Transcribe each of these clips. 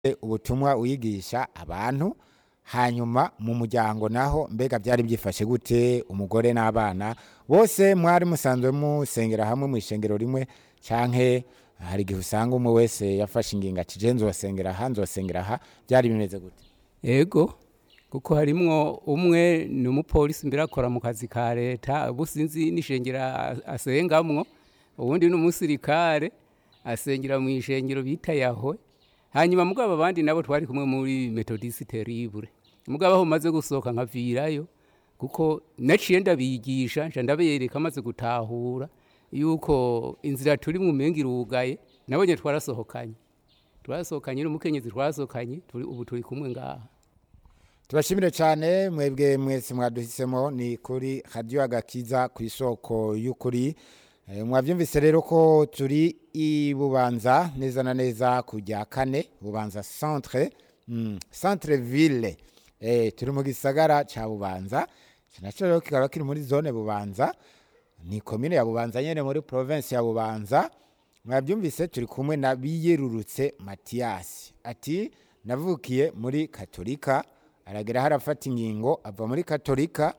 ubutumwa wigisha abantu hanyuma mu muryango naho mbega byari byifashe gute umugore n'abana bose mwari musanzwe musengera hamwe mu ishengero rimwe canke hari igihe usanga umwe wese yafashe ingingo ati je nzosengera aha nzosengera aha byari bimeze gute ego kuko harimwo umwe ni umupolisi mbere akora mu kazi ka leta ubu sinzi n'ishengera asengamwo uwundi ni umusirikare asengera mu ishengero bita yahwe hanyuma mugabo abandi nabo twari kumwe muri metodisi terrible mugabo aho maze gusohoka nkavirayo kuko naciye ndabigisha nca ndabereka maze gutahura yuko inzira turi mu menga irugaye nabonye twarasohokanye twarasohokanye n'umukenyezi twarasohokanye turi ubu turi kumwe ngaha tubashimire cyane mwebwe mwese mwaduhisemo ni kuri radiyo agakiza ku isoko y'ukuri Eh, mwabyumvise rero ko turi i bubanza neza na neza kujya kane bubanza centre mm, centre ville eh, turi mu gisagara ca bubanza Ico naco rero kikaba kiri muri zone bubanza ni komine ya bubanza nyene muri province ya bubanza mwabyumvise turi kumwe na biyerurutse matiyasi ati navukiye muri katolika aragera harafata ingingo ava muri katolika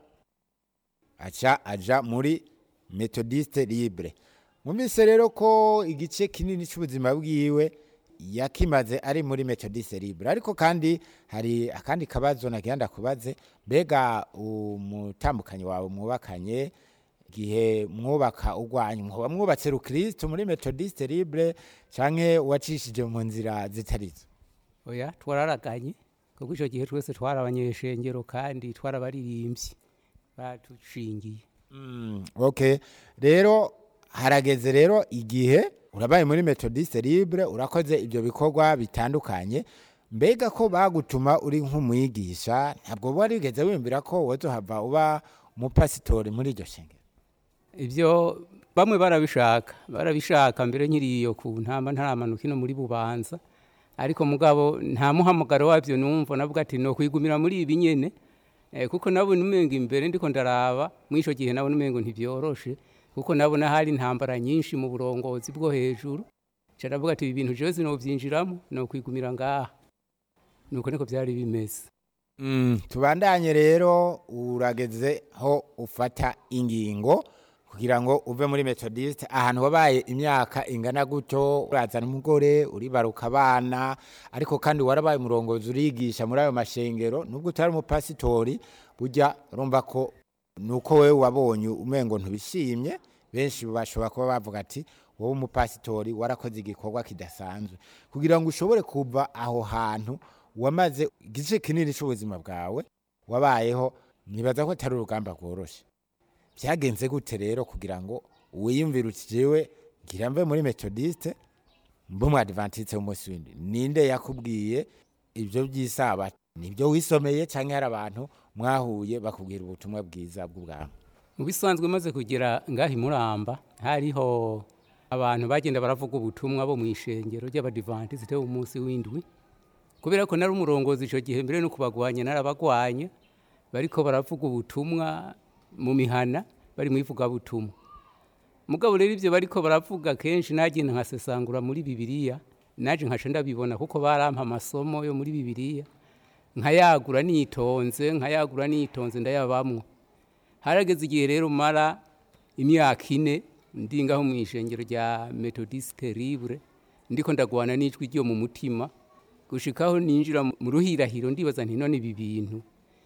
aca aja muri metodiste libre mwumvise rero ko igice kinini cy'ubuzima bwiwe yakimaze ari muri metodiste libre ariko kandi hari akandi kabazo nagira ndakubaze mbega umutambukanyi wawe mwubakanye igihe mwubaka urwanyu mwoba mwubatse rukristo muri metodiste libre canke wacishije mu nzira zitarizo oya twararaganye kuko icyo gihe twese twari abanyeshengero kandi twarabaririmbyi badushingiye Mm, okay rero harageze rero igihe urabaye muri metodiste libre urakoze ibyo bikorwa bitandukanye mbega ko bagutuma uri nk'umwigisha ntabwo warigeze wiyumvira ko wozohava uba umupasitori muri iryo shengero ibyo bamwe barabishaka barabishaka mbere nkiriyo ku ntama ntaramanuka ino muri bubanza ariko mugabo nta muhamagaro wabyo numva navuga ati no kwigumira muri ibi nyene eh, kuko nabona umengo imbere ndiko ndaraba mwisho gihe nabona umengo ntibyoroshe kuko nabona hari intambara nyinshi mu burongozi bwo hejuru ca ndavuga ati ibi bintu jewe sinovyinjiramo no kwigumira ngaha nuko niko byari bimeze Mm, tubandanye rero urageze ho ufata ingingo kugira ngo uve muri metodiste ahantu wabaye imyaka ingana gutyo urazana umugore uribaruka abana ariko kandi warabaye umurongozi urigisha muri ayo mashengero nubwo utari umupasitori burya urumva ko nuko wewe wabonye umengo ntubishimye benshi bashobora kuba bavuga ati wowe umupasitori warakoze igikorwa kidasanzwe kugira ngo ushobore kuva aho hantu wamaze igice kinini cy'ubuzima bwawe wabayeho nibaza ko atari urugamba rworoshye byagenze gute rero kugira ngo wiyumvire uti jewe ngira mve muri metodiste mbe umu adventiste w'umunsi w'indi ninde yakubwiye ibyo by'isaba nibyo wisomeye cyangwa hari abantu mwahuye bakubwira ubutumwa bwiza bw'ubwami mu bisanzwe maze kugera ngaha imuramba hariho abantu bagenda baravuga ubutumwa bo mu ishengero ry'abadivantisite umunsi w'indwi kubera ko nari umurongozi icyo gihe mbere no kubagwanya narabagwanya bariko baravuga ubutumwa mu mihana bari mu ivugabutumwa mugabo rero ibyo bariko baravuga kenshi nagenda nkasesangura muri bibiliya naje nkaca ndabibona kuko barampa amasomo yo muri bibiliya nkayagura nitonze nkayagura nitonze ndayabamwo harageze igihe rero mara imyaka ine ndi ngaho mu ishengero rya metodiste libre ndiko ndagwana n'ijwi ryo mu mutima gushikaho ninjira mu ruhirahiro ndibaza nti none ibi bintu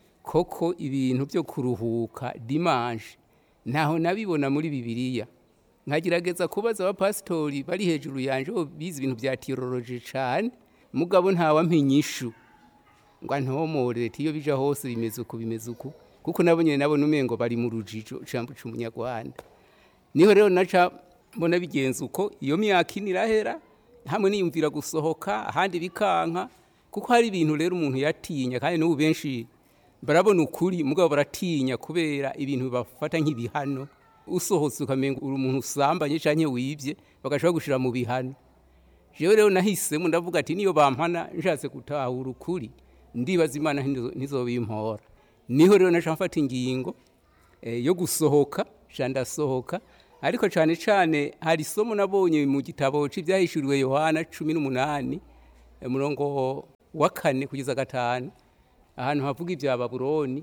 koko ibintu byo kuruhuka dimanche ntaho nabibona muri bibiliya nkagerageza kubaza abapasitori bari hejuru yanje bo bize ibintu bya tiyoloroji cane mugabo ntawampa inyishu ngo antomore ati iyo bija hose bimeze uku bimeze uku kuko nabo nyene nabona umengo bari mu rujijo ijambo c'umunyarwanda niho rero naca mbona bigenza uko iyo myaka ine irahera hamwe niyumvira gusohoka ahandi bikanka kuko hari ibintu rero umuntu yatinya kandi n'ubu benshi barabona ukuri mugabo baratinya kubera ibintu bibafata nk'ibihano usohotse ukamenga uri umuntu usambanye canke wibye bagashobora gushira mu bihano jewe rero nahisemo ndavuga ati niyo bampana nshatse gutahura ukuri ndibaza imana ntizo- ntizobimpora niho rero naca mfata ingingo eh, yo gusohoka ca ndasohoka ariko cane cane hari isomo nabonye mu gitabo c'ivyahishuriwe yohana cumi n'umunani umurongo wa kane kugeza gatanu ahantu havuga ibya babuloni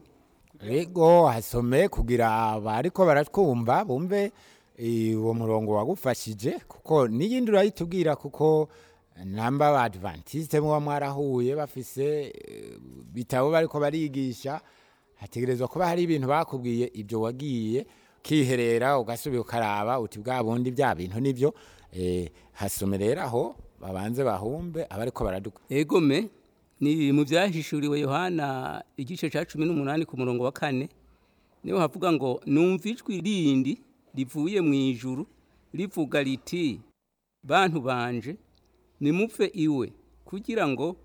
rego hasome kugira abariko baratwumva bumve eh, uwo murongo wagufashije kuko n'iyindi urayitubwira kuko namba ba adventiste muba mwarahuye bafise eh, bitabo bariko barigisha hategerezwa kuba hari ibintu bakubwiye ibyo wagiye ukiherera ugasubira ukaraba uti bwa bundi bya bintu nibyo eh, hasome rero aho babanze bahumbe abariko baraduka egome ni mu byahishuriwe yohana igice cya cumi n'umunani ku murongo wa kane niho havuga ngo numva ijwi rindi rivuye mu ijuru rivuga riti bantu banje nimupfe iwe kugira ngo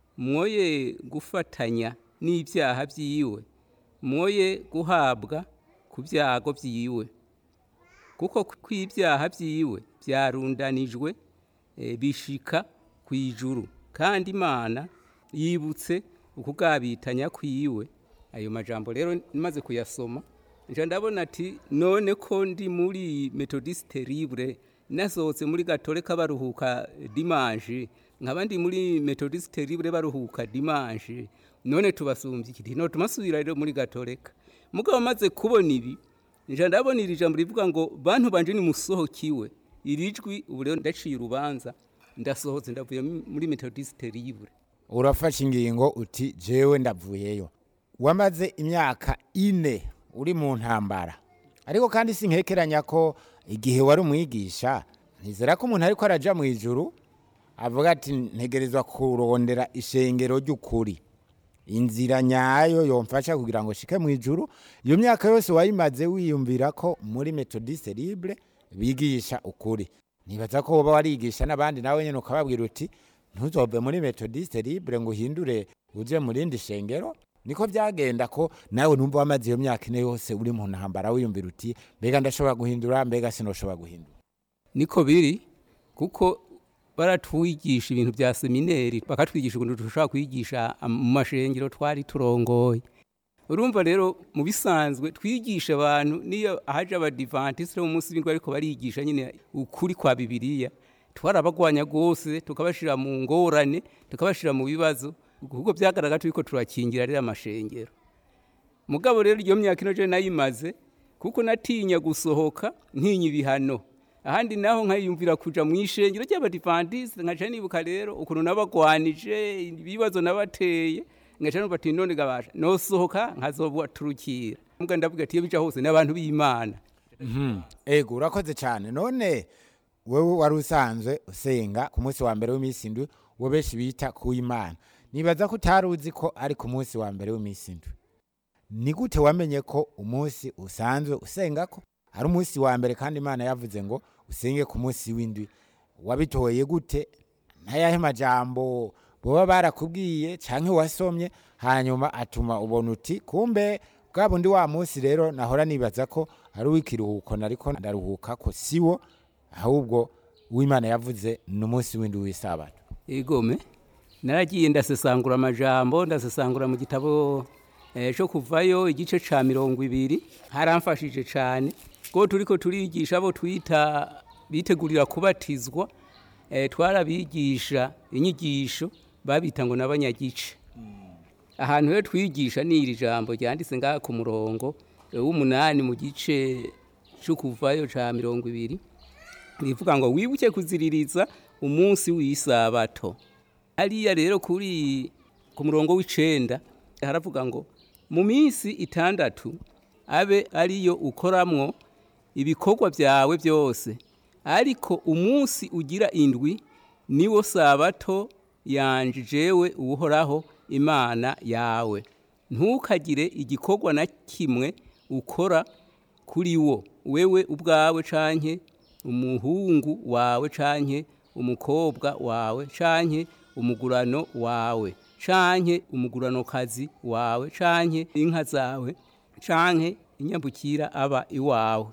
mwoye gufatanya n'ibyaha by'iwe mwoye guhabwa ku byago by'iwe kuko kw'ibyaha by'iwe byarundanijwe eh, bishika ku ijuru kandi imana yibutse ukugabitanya kwiwe ayo majambo rero maze kuyasoma nja ndabona ati none ko ndi muri methodiste libre nasohotse muri gatolika baruhuka dimanche nkaba ndi muri methodiste libre baruhuka dimanche none tubasumbye iki no tumasubira rero muri gatolika mugabo maze kubona ibi nja ndabona iri jambo rivuga ngo bantu banje ni musohokiwe iri jwi ubu rero ndaciye urubanza ndasohotse ndavuye muri methodiste libre urafashe ingingo uti jewe ndavuyeyo wamaze imyaka ine uri mu ntambara ariko kandi sinkekeranya ko igihe wari umwigisha ntizera ko umuntu ariko araja mu ijuru avuga ati ntegerezwa kurondera ishengero ry'ukuri inzira nyayo yomfasha kugira ngo shike mu ijuru iyo myaka yose wayimaze wiyumvira ko muri methodiste libre bigisha ukuri nibaza ko woba warigisha n'abandi nawe nyine ukababwira uti ntuzove muri methodiste libre ngo uhindure uje mu rindi shengero niko byagenda ko nawe numva wamaze iyo myaka ine yose uri mu ntambara wiyumvira uti mbega ndashobora guhindura mbega sinoshobora guhindura niko biri kuko baratwigisha ibintu bya semineri bakatwigisha ukuntu dushobora kwigisha mu mashengero twari turongoye urumva rero mu bisanzwe twigisha abantu niyo haje abadivantisire mu munsi w'indwi ariko barigisha nyine ukuri kwa bibiliya twarabagwanya rwose tukabashyira mu ngorane tukabashyira mu bibazo kuko byagaragara turiko turakingira rero amashengero mugabo rero iyo myaka ino je nayimaze kuko natinya gusohoka ntinya ibihano ahandi naho nkayumvira kuja mu ishengero ry'abadivantiste nkaca nibuka rero ukuntu nabagwanije ibibazo nabateye ngaca numva ati none gabasha nosohoka nkazobaturukira mbwa ndavuga ati iyo bija hose n'abantu b'imana ego urakoze cyane none wewe wari usanzwe usenga ku munsi wa mbere w'iminsi indwi wo benshi bita kuw'imana nibaza ko utari uzi ko ari ku munsi wa mbere w'iminsi indwi ni gute wamenye ko umunsi usanzwe usenga ko ari umunsi wa mbere kandi imana yavuze ngo usenge ku munsi w'indwi wabitoye gute ntayahe majambo boba barakubwiye canke wasomye hanyuma atuma ubona uti kumbe bwa bundi wa munsi rero nahora nibaza ko ari uw'ikiruhuko nariko ndaruhuka ko siwo ahubwo uw'imana yavuze ni umunsi w'indwi w'isabato igome naragiye ndasesangura amajambo ndasesangura mu gitabo eh, cyo kuvayo igice ca mirongo ibiri haramfashije cane ko turiko turigisha abo twita bitegurira kubatizwa eh, twarabigisha inyigisho babita ngo n'abanyagice ahantu rero twigisha ni iri jambo ryanditse ngaha ku murongo eh, w'umunani mu gice cyo kuvayo ca mirongo ibiri rivuga ngo wibuke kuziririza umunsi w'isabato hariya rero kuri ku murongo w'icenda haravuga ngo mu minsi itandatu abe ariyo ukoramwo ibikorwa byawe byose ariko umunsi ugira indwi niwo sabato yanje jewe uhoraho imana yawe ntukagire igikorwa na kimwe ukora kuri wo wewe ubwawe canke umuhungu wawe canke umukobwa wawe canke umugurano wawe canke umuguranokazi wawe canke inka zawe canke inyambukira aba iwawe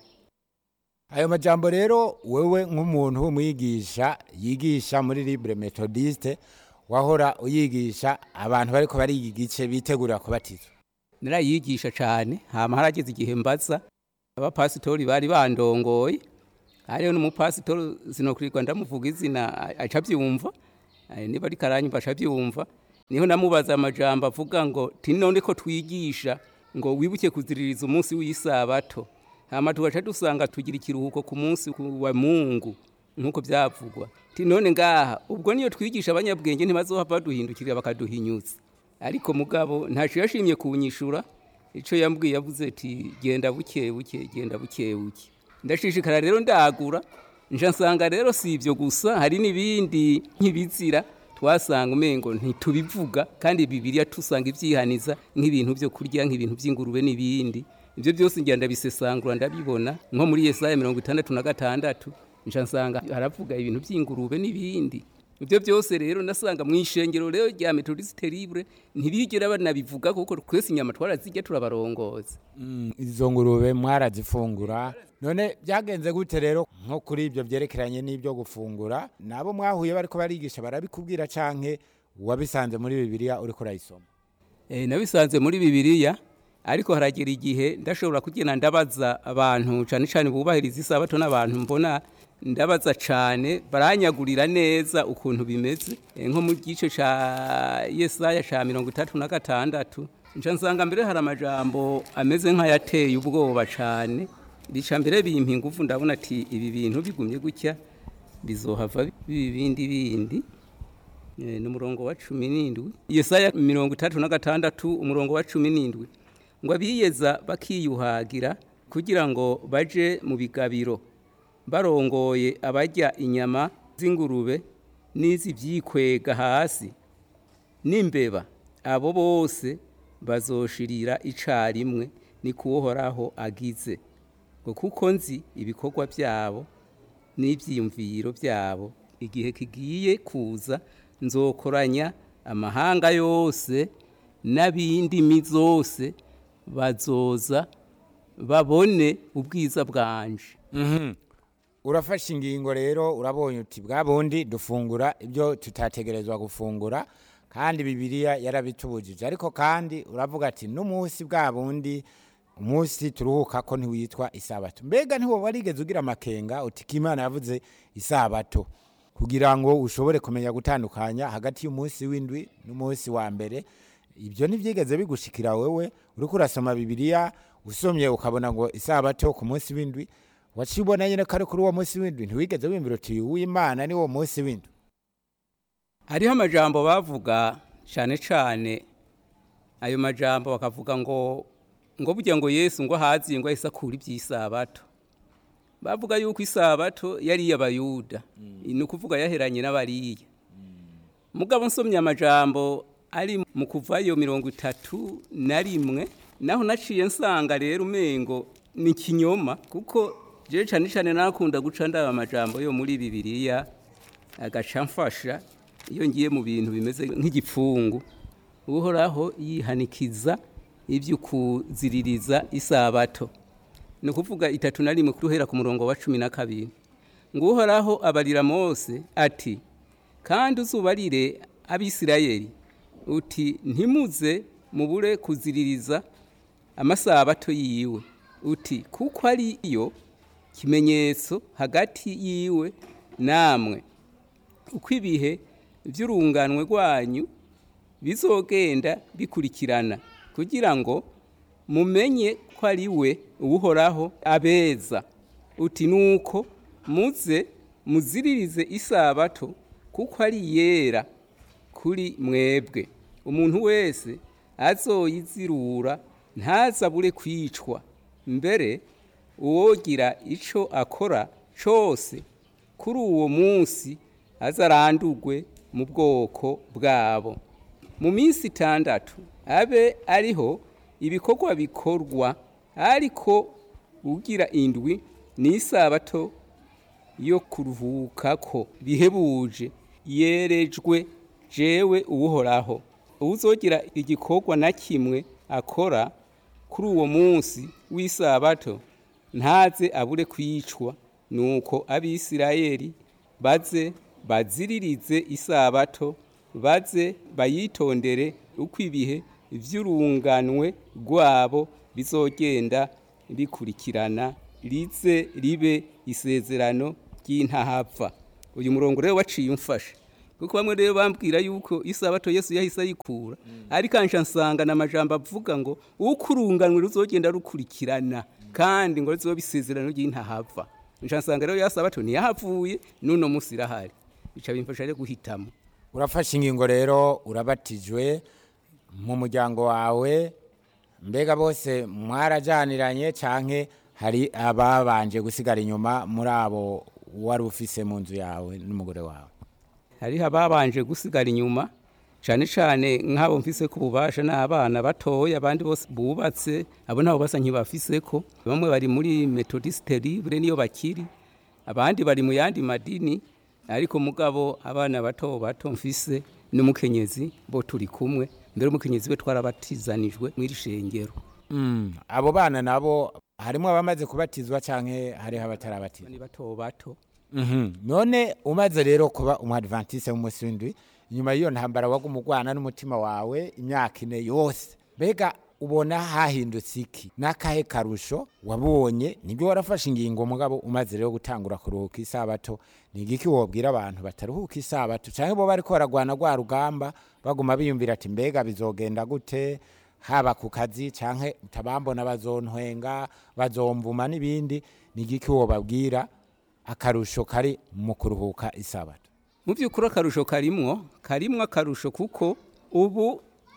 ayo majambo rero wewe nk'umuntu w'umwigisha yigisha muri libre methodiste wahora uyigisha abantu bariko bariga igice bitegurira kubatizwa narayigisha cane hama harageze igihe mbaza abapasitori bari bandongoye hariho n'umupasitori sinokurirwa ndamuvuga izina aca avyumva Eh, niba ariko aranyumva abyumva niho namubaza amajambo avuga ngo ti none ko twigisha ngo wibuke kuziririza umunsi w'isabato hama tugaca dusanga tugira ikiruhuko ku munsi wa mungu nk'uko byavugwa ti none ngaha ubwo niyo twigisha abanyabwenge ntibazohava baduhindukirira bakaduhinyutsa ariko mugabo ntaco yashimye kunyishura ico yambwiye yavuze ati genda buke buke genda buke buke ndashishikara rero ndagura nja nsanga rero si ibyo gusa hari n'ibindi nk'ibizira twasanga umengo ntitubivuga kandi bibiliya tusanga ibyihaniza nk'ibintu byo kurya nk'ibintu by'ingurube n'ibindi ibyo byose ngenda ndabisesangura ndabibona nko muri yesaya mirongo itandatu na gatandatu nja nsanga haravuga ibintu by'ingurube n'ibindi ibyo byose rero nasanga mu ishengero rero rya metodisite libre ntibigera banabivuga kuko twese inyama twarazijya turabarongoza izo ngurube mwarazifungura none byagenze gute rero nko kuri ibyo byerekeranye n'ibyo gufungura nabo mwahuye bariko barigisha barabikubwira canke wabisanze muri bibiliya uriko urayisoma Eh, nabisanze muri bibiliya ariko haragera igihe ndashobora kugenda ndabaza abantu cyane cyane bubahiriza isabato n'abantu mbona ndabaza cyane baranyagurira neza ukuntu bimeze Eh, nko mu gice ca yesaya ca mirongo itatu na gatandatu nca nsanga mbere hari amajambo ameze nk'ayateye ubwoba cyane bica mbere bimpa ingufu ndabona ati ibi bintu bigumye gutya bizohava biba ibindi bindi Eh, ni umurongo wa cumi n'indwi yesaya mirongo itatu na gatandatu umurongo wa cumi n'indwi ngo abiyeza bakiyuhagira kugira ngo baje mu bigabiro barongoye abarya inyama z'ingurube n'iz'ibyikwega hasi n'imbeba abo bose bazoshirira icarimwe ni kuwohoraho agize ngo kuko nzi ibikorwa byabo n'ibyiyumviro byabo igihe kigiye kuza nzokoranya amahanga yose n'ab'indimi zose bazoza babone ubwiza bwanje urafashe ingingo rero urabonye uti bwa bundi dufungura ibyo tutategerezwa gufungura kandi bibiliya yarabitubujije ariko kandi uravuga ati n'umunsi bwa bundi umunsi turuhuka ko ntiwitwa isabato mbega ntiwo warigeze ugira amakenga uti ko imana yavuze isabato kugira ngo ushobore kumenya gutandukanya hagati y'umunsi w'indwi n'umunsi wa mbere ibyo ntibyigeze bigushikira wewe uriko urasoma bibiliya usomye ukabona ngo isabato ku munsi w'indwi waciye ubona nyine ko ari kuri uwo munsi w'indwi ntiwigeze wiyumvira uti uw'imana ni wo munsi w'indwi hariho amajambo bavuga cyane cyane ayo majambo bakavuga ngo ngo burya ngo yesu ngo ahaziye ngo ahise akura iby'isabato bavuga yuko isabato yari iy'abayuda ni ukuvuga yaheranye n'abariya mugabo nsomye amajambo ari mu kuvayo mirongo itatu na rimwe naho naciye nsanga rero umengo ni ikinyoma kuko jewe cyane cyane nakunda guca ndaba amajambo yo muri bibiliya agaca mfasha iyo ngiye mu bintu bimeze nk'igipfungu uhoraho yihanikiza ibyo kuziririza isabato ni ukuvuga itatu na rimwe kuruhera ku murongo wa cumi na kabiri ngo uhoraho abarira mose ati kandi uzubarire abisirayeli uti ntimuze mubure kuziririza amasabato yiwe uti kuko ari yo kimenyetso hagati yiwe namwe uko ibihe by'urunganwe rwanyu bizogenda bikurikirana kugira ngo mumenye ko ari we uwuhoraho abeza uti nuko muze muziririze isabato kuko ari yera kuri mwebwe umuntu wese azoyizirura ntazabure kwicwa mbere uwogira icyo akora cyose kuri uwo munsi azarandurwe mu bwoko bwabo mu minsi itandatu abe ariho ibikorwa bikorwa ariko ugira indwi ni isabato yo kuruhukako bihebuje yerejwe jewe uwuhoraho uwuzogira igikorwa na kimwe akora kuri uwo munsi w'isabato ntaze abure kwicwa nuko abisirayeli baze baziririze isabato baze bayitondere uko ibihe by'urunganwe rwabo bizogenda bikurikirana rize ribe isezerano ry'intahapfa uyu murongo rero waciye umfashe kuko bamwe rero bambwira yuko isabato yesu yahise ayikura ariko ansha nsanga na majambo avuga ngo uko urunganwe ruzogenda rukurikirana kandi ngo rizobe isezerano ry'intahava ansha nsanga rero ya sabato ntiyahavuye n'uno munsi irahari bica bimfasha rero guhitamo urafashe ingingo rero urabatijwe mu muryango wawe mbega bose mwarajyaniranye cyangwa hari ababanje gusigara inyuma muri abo wari ufise mu nzu yawe n'umugore wawe hariho ababanje gusigara inyuma cyane cyane nk'abo mfise ko ububasha n'abana batoya abandi bose bubatse abo nabo basa nk'ibafise ko bamwe bari muri metodiste libre niyo bakiri abandi bari mu yandi madini ariko mugabo abana bato bato mfise n'umukenyezi bo turi kumwe mbere umukenyezi we twarabatizanijwe mw'iri shengero Mm, abo bana nabo harimo abamaze kubatizwa cyangwa hariho abatarabatizwa ni bato bato Mhm. none umaze rero kuba umuadventiste w'umunsi w'indwi inyuma y'iyo ntambara waguma urwana n'umutima wawe imyaka ine yose mbega ubona hahindutse iki n'akahe karusho wabonye nibyo warafashe ingingo mugabo umaze rero gutangura kuruhuka isabato ni igiki wobwira abantu bataruhuka isabato cyangwa bo bariko baragwana rwa rugamba baguma biyumvira ati mbega bizogenda gute haba ku kazi cyangwa utabambona bazontwenga bazomvuma n'ibindi ni igiki wobabwira akarusho kari mu kuruhuka isabato mu by'ukuri akarusho karimwo karimwo akarusho kuko ubu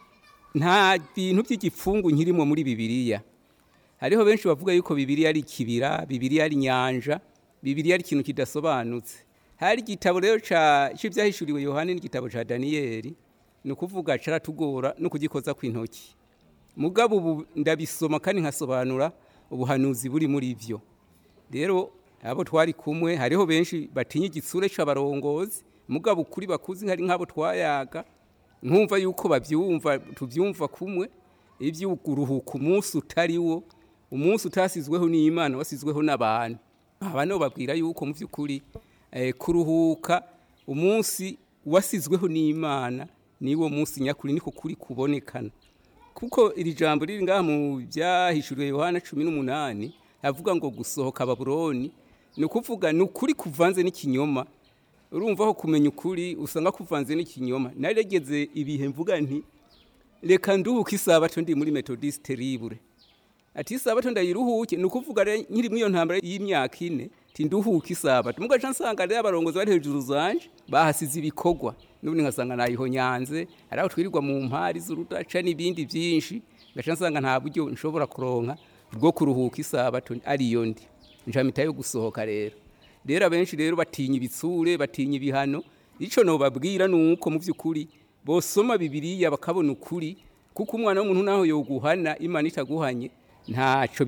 nta bintu by'igipfungu nkirimo muri bibiliya hariho benshi bavuga yuko bibiliya ari ikibira bibiliya ari inyanja bibiliya ari ikintu kidasobanutse hari igitabo rero ca- c'ivyahishuriwe yohani n'igitabo ca daniyeli ni ukuvuga caratugora no kugikoza kw'intoki mugabo ubu ndabisoma kandi nkasobanura ubuhanuzi buri muri vyo rero abo twari kumwe hariho benshi batinya igitsure c'abarongozi mugabo ukuri bakuzi hari nk'abo twayaga nkumva yuko bavyumva tuvyumva kumwe ivy'uguruhuka umunsi utari wo umunsi utasizweho n'imana wasizweho n'abantu aba nibo babwira yuko mu vy'ukuri eh, kuruhuka umunsi wasizweho n'imana niwo munsi nyakuri niko kuri kubonekana kuko iri jambo riri ngaha mu byahishuriwe yohana cumi n'umunani avuga ngo gusohoka babuloni ni ukuvuga ni ukuri kuvanze n'ikinyoma urumva aho kumenya ukuri usanga kuvanze n'ikinyoma naregeze ibihe mvuga nti reka nduhuke isabato ndi muri metodiste libre ati isabato ndayiruhuke ni ukuvuga rero nkiri muri iyo ntambara y'imyaka ine ti nduhuke isabato mugaca nsanga rero abarongozi bari hejuru zanje bahasize ibikorwa n'ubundi nkasanga nayihonyanze hari aho twirirwa mu mpari z'urudaca n'ibindi byinshi ngaca nsanga nta buryo nshobora kuronka bwo kuruhuka isabato ariyo ndi nshamita yo gusohoka rero rero abenshi rero batinya ibitsure batinya ibihano ico nobabwira ni uko mu by'ukuri bosoma bibiliya bakabona ukuri kuko umwana w'umuntu naho yoguhana imana itaguhanye ntaco